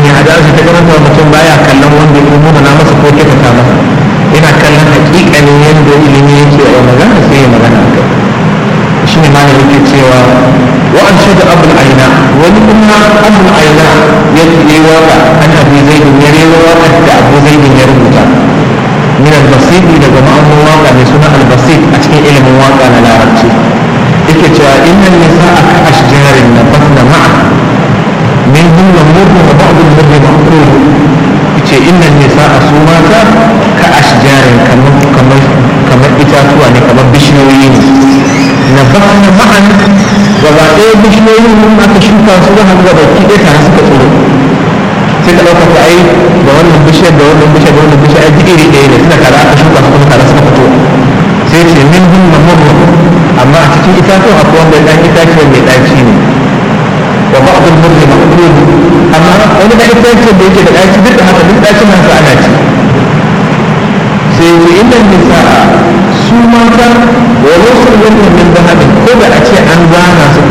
hanya a da su ta karanta mutum baya kallon wanda ya nuna na masa ko ke ta masa yana kallon hakikanin yadda ilimi yake a magana sai ya magana a kai shi ne malam yake cewa wa an shaida abul aina wani kuma abul aina ya yi waka an abu zaidin ya rewa waka da abu zaidin ya rubuta min al-basit daga ma'amun waka mai suna al-basit a cikin ilimin waka na larabci yake cewa innan nisa'a ka ashjarin nabatna ma'a min hunna murnu wa ba'dul murni ma'qul yace innan nisa'a su mata ka ashjarin kamar kamar kamar itatuwa ne kamar bishiyoyi ne nabatna ma'an gaba ɗaya bishiyoyin mun aka shuka su da hannu gaba ki ɗaya tare suka tsoro sai ka ɗauka ai da wannan bishiyar da wannan bishiyar da wannan bishiyar ai iri ɗaya ne suna tare aka shuka su kuma tare suka fito sai ce min hunna murnu amma a cikin itatuwa akwai wanda ɗan itaciyar mai ɗaci ne wa ba'dul murri maqbul amma wani da itaciyar da yake da ɗaci duk da haka duk ɗacin nan sa ana ci sai ce inda nisa su mata wa wasu wannan min zahabin ko da a ce an zana su ko